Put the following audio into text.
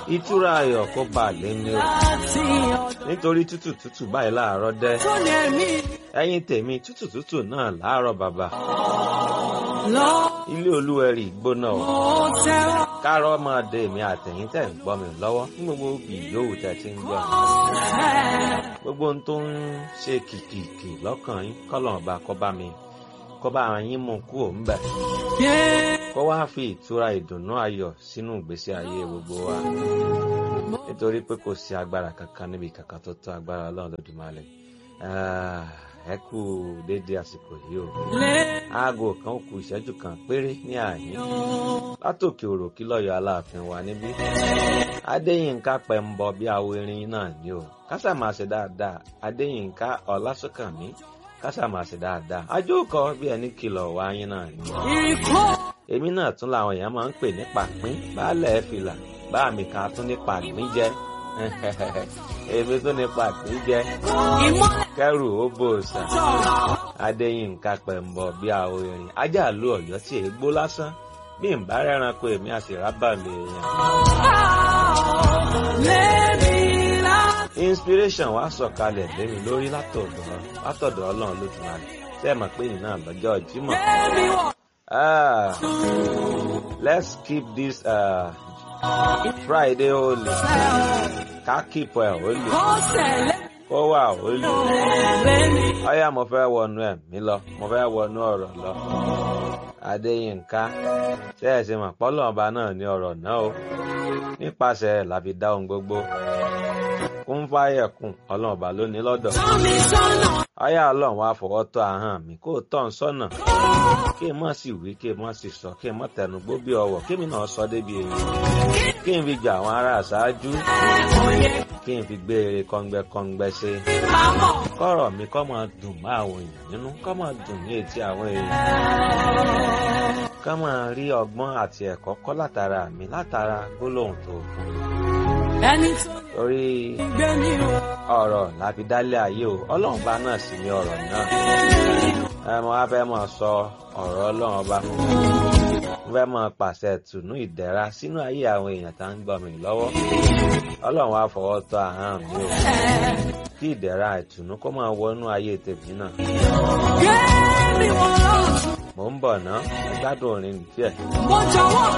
ìtura ayọ̀ kó bá a lé ní o láti nítorí tútù tútù báyìí láàárọ̀ dẹ́ ọ̀dọ́ ní ẹ̀mí ẹ̀yin tèmi tútù tútù náà láàárọ̀ bàbá lọ. ilé olúwẹ̀rí gbóná o Mo tẹ́wọ́ kárọ̀ máa dé èmi àtẹ̀yìn tẹ̀ ń gbọ́ mi lọ́wọ́ ní gbogbo òbí yòówù tẹ̀ ti ń gbọ́ mi fẹ́. gbogbo ohun tó ń ṣe kìkìkì lọ́kàn yín kọ́lọ̀ ọba kó bá mi kó bá yín mú kú òun bẹ̀ Yeah. kó wá fi ìtura ìdùnnú ayọ̀ sínú ìgbésí ayé gbogbo wa nítorí pé kò sí agbára kankan níbi kankan tó tó agbára ọlọ́run lódùmarè Ah, ẹ kú déédéé àsìkò yìí o Lé- aago kan ó kù ìṣẹ́jú kan péré ní àyín látòkè òròkí lọ́yọ̀ aláàfin wa níbí adéyínká pẹ̀mbọ bí awo irin náà ni o kásà máa ṣe dáadáa adéyínká ọlásùnkànmí kásà máa ṣe dáadáa ajókòó bí ẹni kìlọ̀ wá yín náà ni Ìkó èmi náà tún làwọn èèyàn máa ń pè ní pàpín baálẹ̀ fìlà bá mi kan tún ní pàpín jẹ èmi tún ní pàpín jẹ ìmọ́lẹ̀ kẹrù ó bòòsà tọ̀. adéyínká pẹ̀mbọ bí awo irin ajá lu ọ̀yọ́ tí èé gbó lásán bí n bá rẹ́ranko èmi àti rábàlì èèyàn. Lémi láti inspiration wa sọ̀kalẹ̀ lémi lórí látọ̀dọ̀ látọ̀dọ̀ ọlọ́run lójúmọ́lẹ̀ tẹ́ ẹ mọ̀ pé ìnáà lọ́jọ́ ìjímọ̀. lémi wọ̀. Ah, let's keep this uh, Friday holy. Ká keep ẹ̀ holy. Kó tẹ̀lé Kó wà holy. lémi. Ọyá mo fẹ́ wọnú ẹ̀mí lọ, mo fẹ́ wọnú ọ̀rọ̀ lọ. Adéyínká, ṣé ẹ ṣe mọ̀ pọ́lọ́ ọba náà ní ọ̀rọ̀ náà o? Nípasẹ̀ ẹ̀ la fi dá ohun gbogbo. Kún fáyẹ̀kùn, ọlọ́run ọba ló ní lọ́dọ̀. Tọ́ mi sọ́nà. Ọyá ọlọ́run wá fọwọ́ tọ́ ahọ́n mi kó o tọ́ ń sọ́nà. Kí n mọ̀ sí wí, kí n mọ̀ sí sọ, kí n mọ̀ tẹnugbó bí ọwọ̀, kí mi náà sọ débi èyí. Kí n fi jà àwọn ará àṣáájú. Kí n fi gbé eré kọ́ngbẹ́kọ́ngbẹ́ ṣe. Àmọ̀ Kọ́rọ̀ mi kọ́ máa dùn mọ́ àwọn èèyàn nínú, kọ́ máa dùn ní etí àwọn èèyàn. Kọ́ máa rí ọgbọ́n àti ẹ̀kọ́ kọ́ látara mi látara gbólóhùn tó fún mi. ẹni tó Torí gbé ní o. ọ̀rọ̀ láfi dálé ayé o, ọlọ́run bá náà sì ní ọ̀rọ̀ náà. ẹ mọ wá fẹ́ máa sọ ọ̀rọ̀ ọlọ́run ọba mo fẹ́ máa pàṣẹ tùnú ìdẹ̀ra sínú ayé àwọn èèyàn tá ń gbọ́ mi lọ́wọ́ ọlọ́run wá fọwọ́ tọ́ ahọ́n mi o kí ìdẹ̀ra ìtùnú kó máa wọnú ayé tèmi náà Gbé mi wọ̀ lọ́tún. mò ń bọ̀ ná ẹ gbádùn orin díẹ̀. Mo jọ̀wọ́